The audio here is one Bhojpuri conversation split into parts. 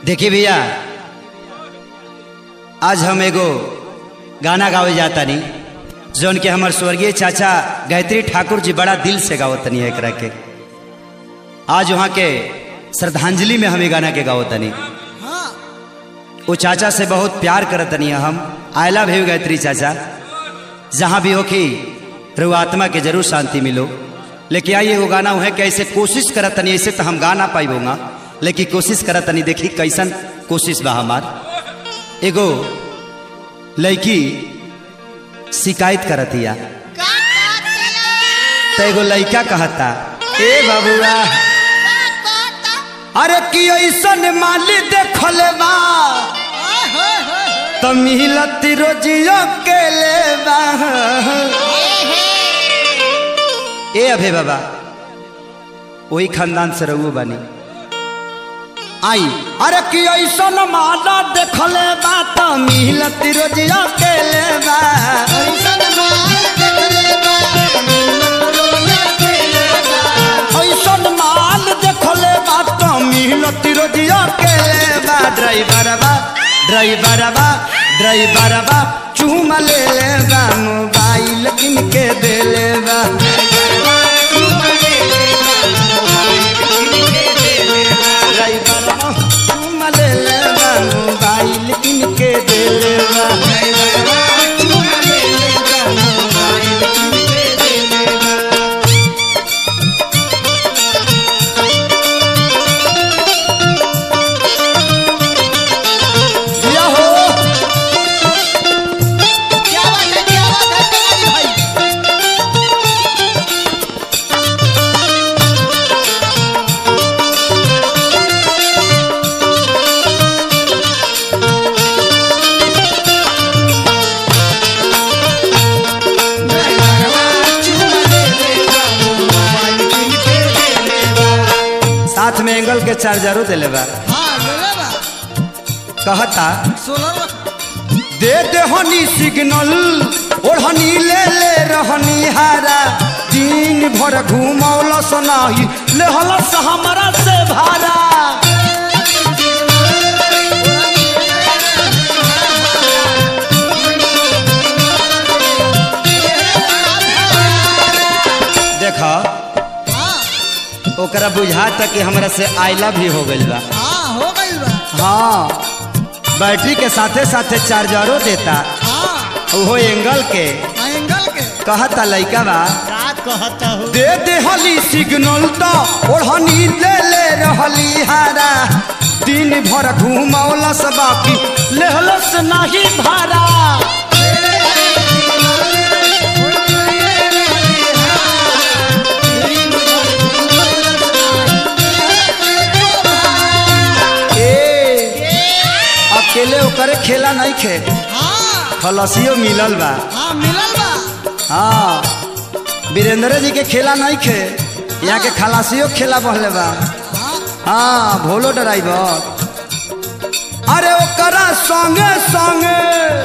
देखिए भैया आज हम एगो गाना गावे जाता नहीं जौन के हमार स्वर्गीय चाचा गायत्री ठाकुर जी बड़ा दिल से गावतनी है एकरा के आज वहाँ के श्रद्धांजलि में हम ये गाना के गावतनी वो चाचा से बहुत प्यार करतनी है हम आई लव यू गायत्री चाचा जहाँ भी हो कि रु आत्मा के जरूर शांति मिलो लेकिन आइए वो गाना है कि ऐसे कोशिश करतनी ऐसे तो हम गा ना पाइबोगा लेकिन कोशिश करतनी देखी कैसन कोशिश बा हमार एगो लड़की शिकायत करतिया तो एगो लड़का कहता ए बबुआ अरे कि ऐसन माली देखले बा तो मिलत रोजियो के ले बा ए अभे बाबा वही खानदान से रहू बानी आई अरे कि ऐसन माला देखले बा तो मिलत रोजियो के ले बा ऐसन माल देखले बा तो मिलत रोजियो के ले बा ड्राइवर बा ड्राइवर बा ड्राइवर बा चूम ले ले बा मोबाइल किनके दे ले बा ड्राइवर बा चूम ले ले बा मोबाइल किनके दे ले बा या हो साथ में एंगल के चार्जरो दिले बा कहता दे दे हनी सिग्नल ओढ़नी ले ले रहनी हारा दिन भर घूमौल सनाही ले हलस हमरा से भारा देख ओकरा बुझाता कि हमरा से आई लव यू हो गइल बा हाँ बैटरी के साथे साथे चार्जरो देता ओहो एंगल के कहता लइका बा दे दे हली सिग्नल तो ओढ़नी ले ले रहली हारा दिन भर घूमौलस बाकी लेहलस नाही भारा ए अकेले ओकरे खेला नहीं खे खलसियो मिलल बा हाँ वीरेंद्र जी के खेला नहीं खे यहाँ के खलासियो खेला बहले बा हाँ भोलो ड्राइवर अरे ओकरा संगे संगे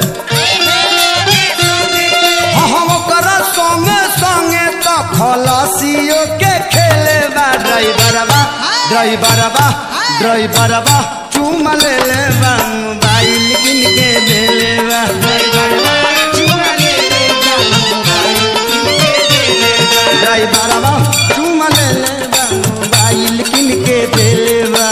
हाँ हाँ ओकरा संगे संगे तो खलासियो के खेले बा ड्राइवर बा ड्राइवर बा ड्राइवर बा चूम ले ले बा मोबाइल किन के दे ले बा ड्राइवर बा चूम ले ले बा मोबाइल किन के दे ले बा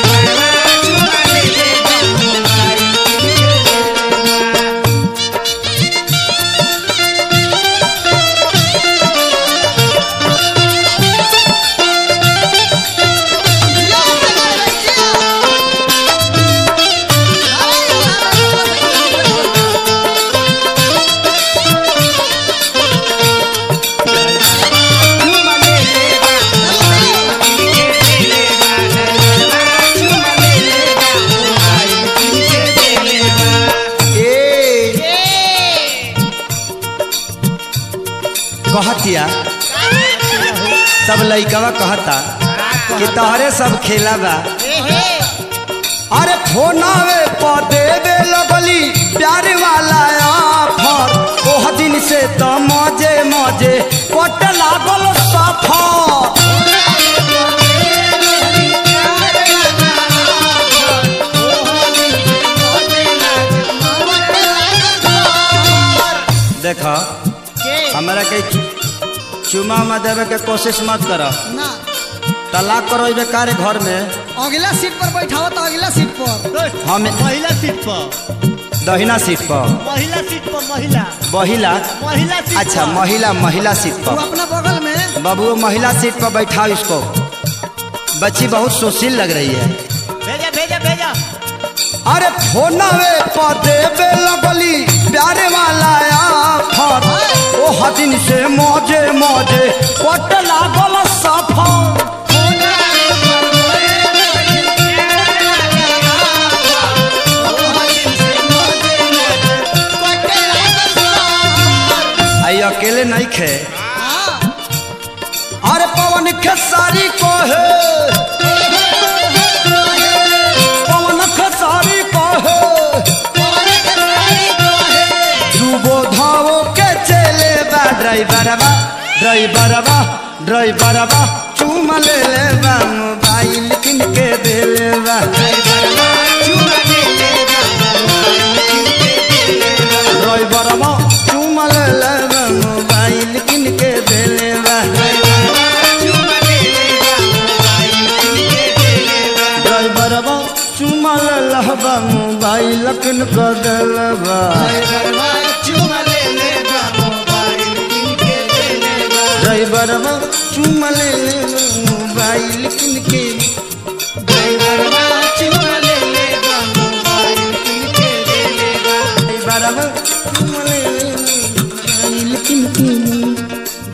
ए कहतिया सब लइकवा कहता कि तोहरे सब खेला बा अरे फोनावे पर देवे लगली प्यार वाला ऑफर ओह दिन से तो मजे मजे कट लागल सफर चुमा उमा देवे के कोशिश मत करो ना तलाक करो बेकार घर में अगला सीट पर बैठाओ तो अगला सीट पर हम महिला सीट पर दहिना सीट पर महिला सीट पर महिला महिला महिला सीट अच्छा पर। महिला महिला सीट तू पर अपना बगल में बाबू वो महिला सीट पर बैठाओ इसको बच्ची बहुत सुशील लग रही है भेजा भेजा भेजा अरे फोनवे पर देवे लगली प्यारे वाला आफर ओ हदिन से मौजे मौजे कट लागल सफर आई अकेले नहीं खे हाँ, अरे पवन खेसारी को है पवन खेसारी को है सुबोधाओ के चले बा ड्राइवरवा ड्राइवरवा ड्राइवरवा चूम ले ले बा मोबाइल किन के दे ले बा ड्राइवरवा चूम ले ले बा मोबाइल किन के दे ले बा ड्राइवरवा चूम ले ले बा मोबाइल किन के दे ले बा ड्राइवरवा चूम ले ले बा मोबाइल किन के ड्राइवरवा चूम ले ले बा मोबाइल किन के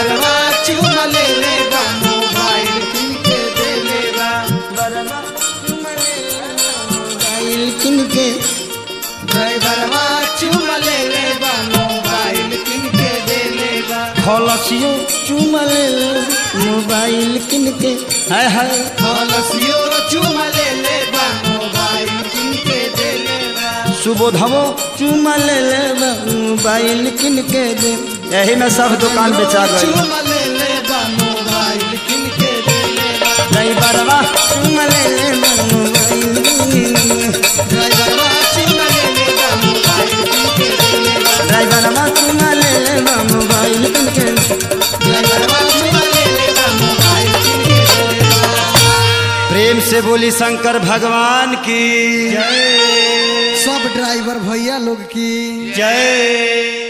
बरवा चूम ले ले बा मोबाइल किन के खलसियो चूम ले ले मोबाइल किन के हाय हाय सुबोधवो चूम ले ले बा मोबाइल किन के दे यही में सब दुकान बेचा गई नहीं बरवा चूम ले ले बा मोबाइल ड्राइवरवा चूम ले ले बा मोबाइल किन के प्रेम से बोली शंकर भगवान की सब ड्राइवर भैया लोग की जय